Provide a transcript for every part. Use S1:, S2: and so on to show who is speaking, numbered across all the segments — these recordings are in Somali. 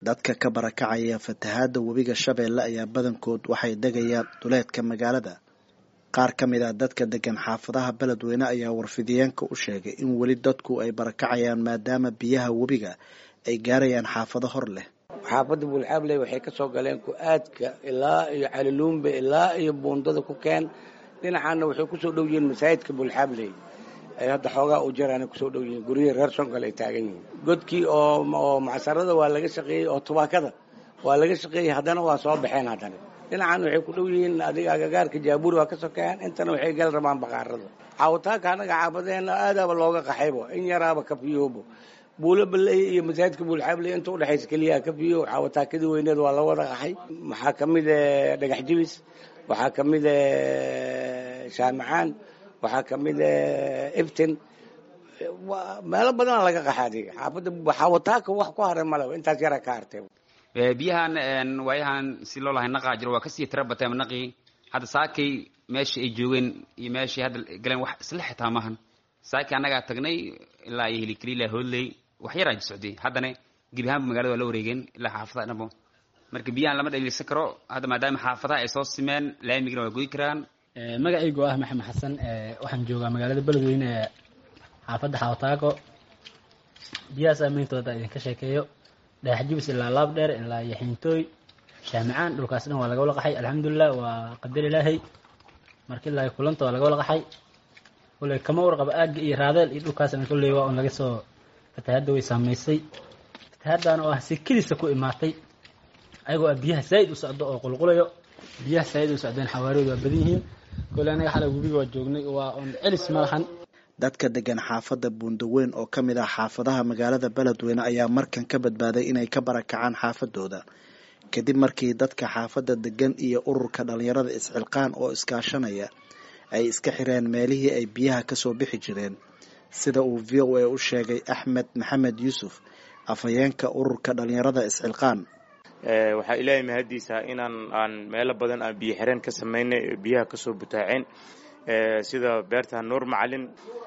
S1: dadka ka barakacaya fatahaadda webiga shabeelle ayaa badankood waxay degayaan duleedka magaalada qaar ka mid ah dadka degan xaafadaha beledweyne ayaa warfidiyeenka u sheegay in weli dadku ay barakacayaan maadaama biyaha webiga ay gaarayaan xaafado hor leh
S2: xaafadda buulxaabley waxay ka soo galeen ku-aadka ilaa iyo caliluumbe ilaa iyo buundada ku keen dhinacaana waxay kusoo dhow yihiin masaajidka buulxaabley ay hadda xoogaa u jaraana kusoo dhow yihiin guryihii reer sonkal ay taagan yihiin godkii oo macsarada waa laga shaqeeyey oo tubaakada waa laga shaqeeyey haddana waa soo baxeen haddana dhinacan waxay ku dhow yihiin adiga agagaarka jaabuuri waa ka sokeeyaan intana waxay gal rabaan baqaarada caawitaanka annaga xaafadeena aadaaba looga qaxaybo in yaraaba kafiyoobo buulo baley iyo masaajidka buulxaabley inta udhexaysa keliyaha kafiyo caawitaakadii weyneed waa la wada qaxay waxaa ka mid dhagax jibis waxaa ka mid shaamicaan waxaa ka mid iftin meelo badana laga qaxa adiga xaafadda xaawataaka wax ku haray malaba intaas yaraa ka hartay
S3: biyahan waayahan si loo lahay naqaa jiro waa kasii tira bateen naqii hadda saakay meesha ay joogeen iyo meeshay hadda galeen wax isla xitaa maahan saakay annagaa tagnay ilaa iyo hilikaliila hoodley wax yaraa socday haddana gebi ahaanba magalada waa la wareegeen ilaa xaafadaha dhanbo marka biyahan lama dhaliilsan karo hadda maadaama xaafadaha ay soo simeen laamigana waa goyi karaan
S4: magacaygu ah maxamed xasan waxaan joogaa magaalada beledweyne ee xaafadda xawataako biyaha saameyntooda idinka sheekeeyo dhagax jibis ilaa laab dheer ilaa iyo xiintooy shaamicaan dhulkaas dhan waa laga wala qaxay alxamdulilah waa qadar ilaahay marka ilaa kulanta waa laga wala qaxay kolley kama warqaba aagga iyo raadeel iyo dhulkaasna kolley waa un laga soo fatahadda way saamaysay fatahaddan oo ah si kelisa ku imaatay ayagoo ah biyaha saa'id u socdo oo qulqulayo biyaha saa'id u socdeen xawaariyoodu waa badan yihiin kolley anaga xalay webiga waa joognay waa un celis ma lahan
S1: dadka degan xaafadda buundaweyn oo ka mid ah xaafadaha magaalada beledweyne ayaa markan ka badbaaday inay ka barakacaan xaafadooda kadib markii dadka xaafadda degan iyo ururka dhalinyarada isxilqaan oo iskaashanaya ay iska xireen meelihii ay biyaha kasoo bixi jireen sida uu v o a u sheegay axmed maxamed yuusuf afhayeenka ururka dhalinyarada isxilqaan
S5: waxaa ilaahay mahaddiisa inaan aan meelo badan aan biyo xireen ka samaynay biyaha kasoo butaaceen sida beerta nuur macalin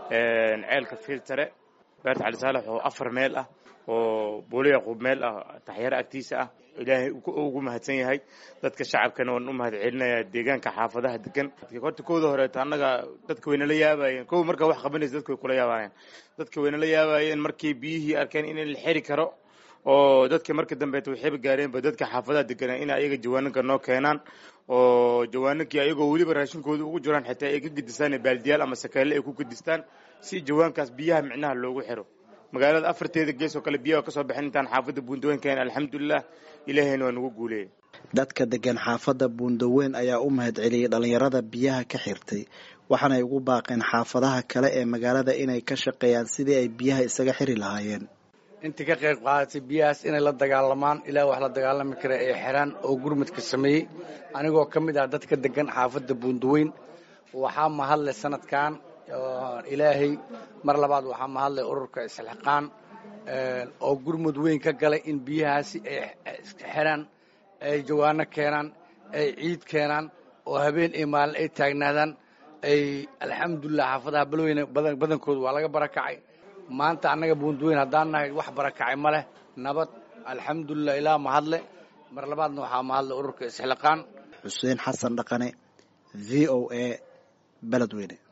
S5: ceelka filtare beerta cali saalax oo afar meel ah oo buulo yaquub meel ah taxyaro agtiisa ah ilaahay ugu mahadsan yahay dadka shacabkana waan u mahad celinayaa deegaanka xaafadaha degan horta kooda horeeto annaga dadka waynala yaabayeen kow markaa wax qabanaysa dadka way kula yaabayeen dadka waynala yaabayeen markii biyihii arkeen in la xiri karo oo dadka marka dambeeta waxayba gaareenba dadka xaafadaha deganaa in ayaga jawaananka noo keenaan oo jawaanankii ayagoo weliba raashinkooda ugu jiraan xitaa ay ka gedistaan baaldiyaal ama sakeelle ay ku gedistaan si jawaankaas biyaha micnaha loogu xiro magaalada afarteeda gees oo kale biyaha ka soo baxeen intaan xaafadda buundaweyn keen alxamdulilah ilaahayna waa nagu guuleeyay
S1: dadka degan xaafadda buundaweyn ayaa u mahad celiyey dhalinyarada biyaha ka xirtay waxaanay ugu baaqeen xaafadaha kale ee magaalada inay ka shaqeeyaan sidii ay biyaha isaga xiri lahaayeen
S2: intii ka qayb qaadatay biyahaas inay la dagaalamaan ilaa wax la dagaalami kara ay xiraan oo gurmadka sameeyey anigoo ka mid ah dadka degan xaafadda buundaweyn waxaa mahadle sanadkan ilaahay mar labaad waxaa mahadle ururka isxilqaan oo gurmud weyn ka galay in biyahaasi ay xiraan ay jawaano keenaan ay ciid keenaan oo habeen iyo maalin ay taagnaadaan ay alxamdulilah xaafadaha balweyne badankooda waa laga barakacay maanta annaga buundaweyn haddaan nahay wax barakacay ma leh nabad alxamdulilah ilaa mahadle mar labaadna waxaa mahadle ururka isxilqaan
S1: xuseen xasan dhaqane v o a beledweyne